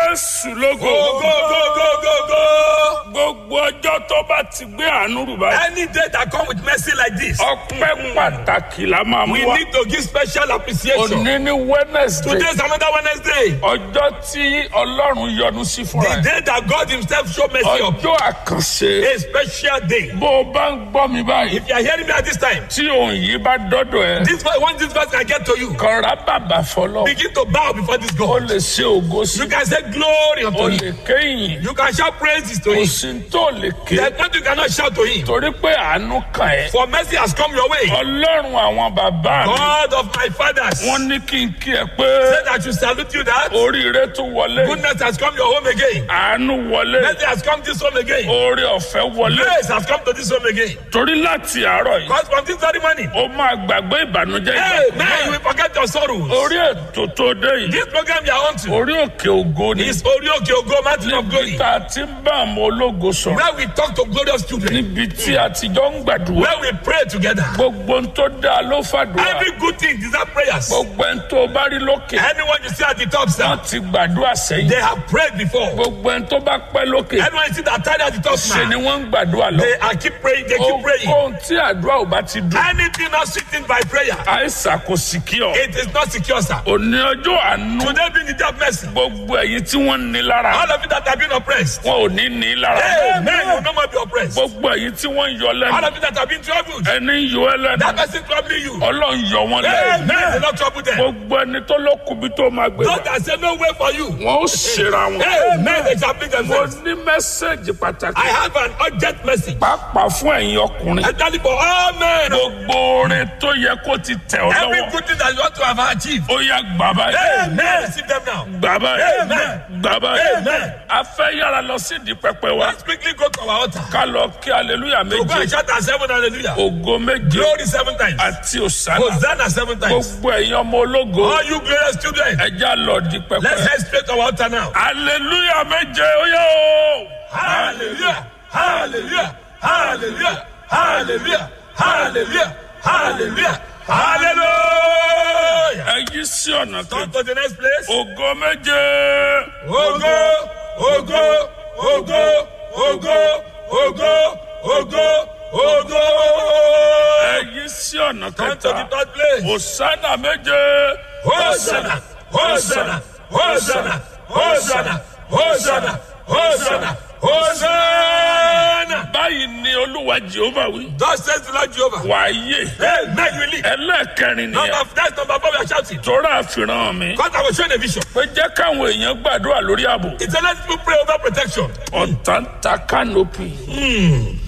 jésù lógo. Go, go, go, go, go, go. gbogbo ọjọ́ tó bá ti gbé àánú rù báyìí. Any day that come with mercy like this, ọpẹ́ pàtàkì la máa mú we wa. need to give special appreciation. òní ní wednesday. Today is another Wednesday. ọjọ́ tí ọlọ́run yọ́nú sí fúnra The ẹ̀. day that God Himself show mercy up. ọjọ́ àkànṣe. A special day. bó o bá ń gbọ́ mi báyìí. If you are hearing me at this time, tí òun yìí bá dọ́dọ̀ ẹ̀. this verse, once this verse can get to you, kọ́ra bàbà fọlọ́. begin to bow before this o God. lè ṣe ògo sí. You can say glory o unto lè Him. kéyìn. You can shout praises to kò Him. sí tó lè ké. There's nothing you cannot shout to Him. torí pé àánú kàn ẹ́. For mercy has come your way. ọlọ́run àwọn bàbá mi. God of my fathers. wọ́n ní kí n kí ẹ pé Say that you salute you that oríire tún wọlé. goodness has come your home again. àánú wọlé. Mercy has come this home again. oore ọ̀fẹ́ wọlé. Grace has come to this home again. torí láti àárọ̀ yìí. Because from this very morning, ó máa gbàgbé ìbànújẹ́ hey, ìgbà. man, you will forget your sorrows. orí ètò tó dé yìí. This program you are on to orí òkè ògo ni. is Orioke Ogo Mountain of Glory, níbi tá a ti ń bá àwọn ológo sọ̀rọ̀. where we talk to glorious children, níbi tí a ti jọ ń gbàdúrà. where we pray together. gbogbo ń tó dáa ló fàdúrà. Every good thing deserve prayers. gbogbo ń tó bá rí lókè. Anyone you see at the top, sir, wọ́n ti gbàdúrà sẹ́yìn. they have prayed before. gbogbo ń tó bá pẹ́ lókè. Anyone you see that tied at the top, ṣe ni man, wọ́n ń gbàdúrà lọ. they are keep praying, they keep praying. ohun tí àdúrà ò bá ti dùn. Anything not sitting by prayer, àìsàn kò sì kí ọ. it is not secure, sir. òní ọjọ́ àánú. Today being the day of mercy, gbogbo ẹ̀yin tí wọ́n ń ní lára. all of you that have been oppressed, wọn ò ní ní lára. amen, you will no more be oppressed. gbogbo ẹ̀yin tí wọ́n ń yọ All lẹ́nu. of you that have been troubled, ẹni ń yọ ẹ lẹ́nu. that person troubling you, ọlọ́run yọ wọn amen, lẹ́nu. will not trouble them. gbogbo ẹni tó lókun bí tó máa gbé Those wa. that say no way for you, wọn ó ṣera wọn. amen, they shall bring mo themselves. ní mẹ́sẹ̀gì pàtàkì. I have an urgent message. pàápàá fún ẹ̀yin ọkùnrin. I tell you for all men, gbogbo orin tó yẹ kó ti tẹ̀ ọ́ every lọ́wọ́. good thing that you want to have achieved, ó yá gbà báyìí. amen, receive them now. gbà báyìí. Amen. gbà báyìí. Amen. a fẹ́ yára lọ sí ìdí pẹpẹ wa. Let's quickly go to our altar. ká lọ kí aleluya So go and méje. shout at seven hallelujah. ògo méje. Glory seven times. àti òsánà. Hosanna seven times. gbogbo ẹ̀yin ọmọ ológo. All you glorious children, ẹja lọ di let's pẹpẹ. head straight to our altar now. aleluya méje ó yẹ o. Hallelujah, hallelujah, hallelujah, hallelujah, hallelujah, hallelujah, hallelujah. ẹ yí sí ọ̀nà Come kejì. to the next place. ògo méje. Ogo, ogo, ogo, ogo, ogo, ogo, ogo. ẹ yí sí ọ̀nà Come to the kẹta. third place. òsánà méje. Hosanna, Hosanna, Hosanna, Hosanna, Hosanna, Hosanna, Hosanna. báyìí ni olúwa jehova wí. Thus says the Lord Jehovah. wàáyé. Amen. You live. ẹlẹ́ẹ̀kẹrin Number nìyẹn. that's number four. We are shouting. tọ́ra àfihàn mi. Because I was showing a vision. pé jẹ́ káwọn èèyàn gbàdúrà lórí ààbò. It's a let people pray over protection. ọ̀tá ń ta kánópì.